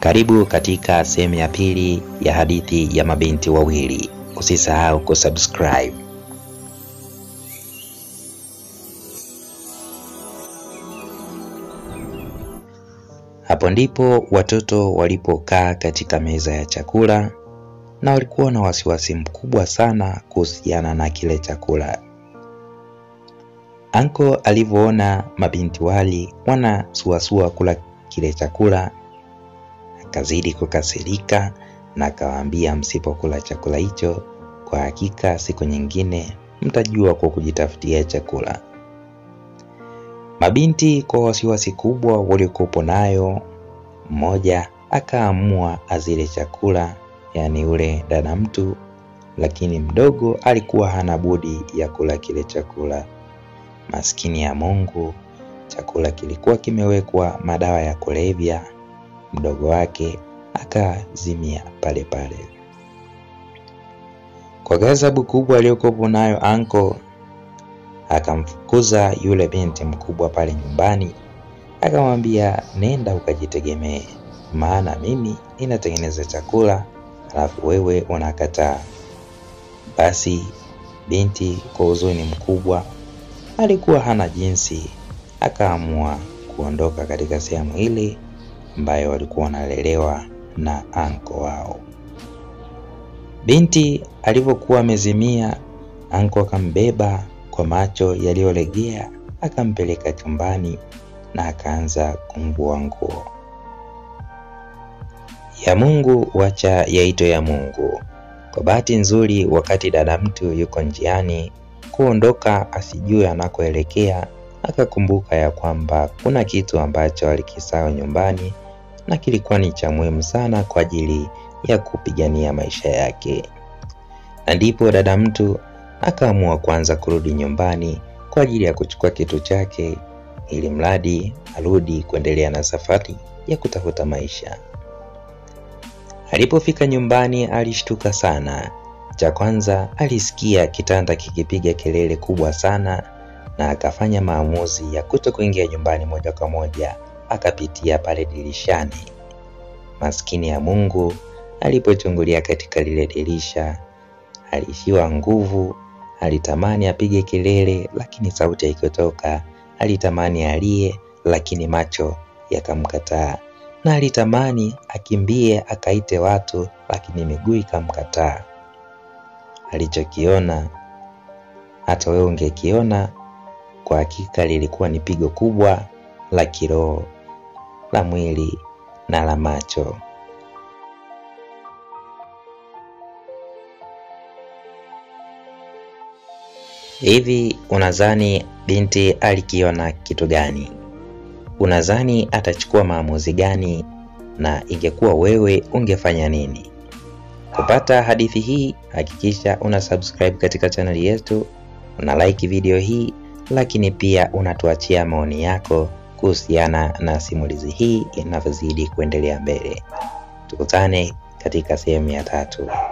Karibu katika sehemu ya pili ya hadithi ya mabinti wawili. Usisahau kusubscribe. Hapo ndipo watoto walipokaa katika meza ya chakula na walikuwa na wasiwasi mkubwa sana kuhusiana na kile chakula. Anko alivyoona mabinti wali wanasuasua kula kile chakula, akazidi kukasirika na akawaambia, msipokula chakula hicho, kwa hakika siku nyingine mtajua kwa kujitafutia chakula. Mabinti kwa wasiwasi kubwa waliokuwepo nayo, mmoja akaamua azile chakula, yaani ule dada mtu, lakini mdogo alikuwa hana budi ya kula kile chakula. Maskini ya Mungu, chakula kilikuwa kimewekwa madawa ya kulevya. Mdogo wake akazimia pale pale. Kwa ghadhabu kubwa aliyokuwa nayo anko, akamfukuza yule binti mkubwa pale nyumbani, akamwambia nenda ukajitegemee, maana mimi ninatengeneza chakula alafu wewe unakataa. Basi binti kwa huzuni mkubwa alikuwa hana jinsi, akaamua kuondoka katika sehemu ile ambayo walikuwa wanalelewa na anko wao. Binti alivyokuwa amezimia, anko akambeba kwa macho yaliyolegea, akampeleka chumbani na akaanza kumvua nguo. Ya Mungu wacha yaitwe ya Mungu. Kwa bahati nzuri, wakati dada mtu yuko njiani kuondoka asijue anakoelekea, akakumbuka ya kwamba kuna kitu ambacho alikisahau nyumbani na kilikuwa ni cha muhimu sana kwa ajili ya kupigania maisha yake, na ndipo dada mtu akaamua kwanza kurudi nyumbani kwa ajili ya kuchukua kitu chake, ili mradi arudi kuendelea na safari ya kutafuta maisha. Alipofika nyumbani alishtuka sana. Cha kwanza alisikia kitanda kikipiga kelele kubwa sana, na akafanya maamuzi ya kuto kuingia nyumbani moja kwa moja, akapitia pale dirishani. Maskini ya Mungu, alipochungulia katika lile dirisha aliishiwa nguvu. Alitamani apige kelele, lakini sauti haikutoka. Alitamani alie, lakini macho yakamkataa, na alitamani akimbie akaite watu, lakini miguu ikamkataa. Alichokiona hata wewe ungekiona. Kwa hakika lilikuwa ni pigo kubwa la kiroho, la mwili na la macho. Hivi unadhani binti alikiona kitu gani? Unadhani atachukua maamuzi gani? Na ingekuwa wewe ungefanya nini? Kupata hadithi hii, hakikisha una subscribe katika chaneli yetu, una like video hii, lakini pia unatuachia maoni yako kuhusiana na simulizi hii inavyozidi kuendelea mbele. Tukutane katika sehemu ya tatu.